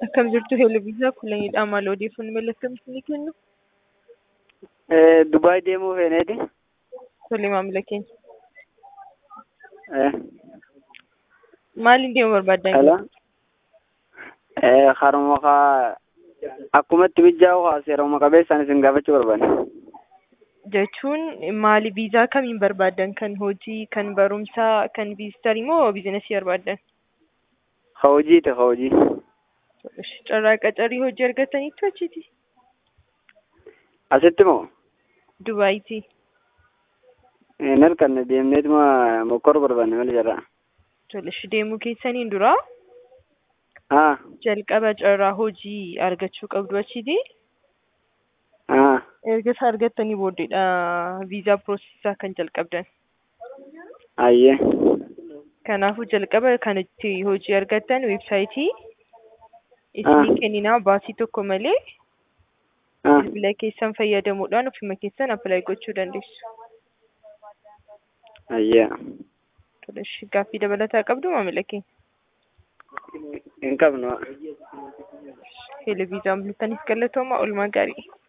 Akkam jirtu Heelbisaa Kulanidha. Maal odeeffannoo maal akkamitti ni kennu? Dubaay deemuu feeneeti. Tole maamila keenya. Eh, Maaliin deemuu barbaaddan? Hello. Eh, haruma kaa akkumatti mijaa'u haa seeruma qabeessaan isin gaafachuu barbaade. Jechuun maali viizaa kamiin barbaaddan? Kan hojii, kan barumsaa, kan viizitarii moo biizinasii barbaaddan? Ka hojiiti ka hojii. Carraa qacarii hojii argataniitu achiiti? Asitti moo Dubaayitii. hin harkanne deemneetuma mokkor barbaanne malee jarraa. Tole deemuu keessaniin dura Haa jalqaba carraa hojii argachuu qabdu achiiti. haa Erga isa argattanii booddeedha viizaa piroosisaa kan jalqabdan. ayyee Kanaafuu jalqaba kan itti hojii argattan weebsaayitii Ah. isinii kenninaa baasii tokko malee haa bilbila keessan fayyadamuudhaan ofuma keessan appilaayi gochuu dandeessu. ayyee Tole gaaffii dabalataa qabdu maamila keenya. hin qabnu. Televiizyoon bultaniif galatooma oolmaa gaarii.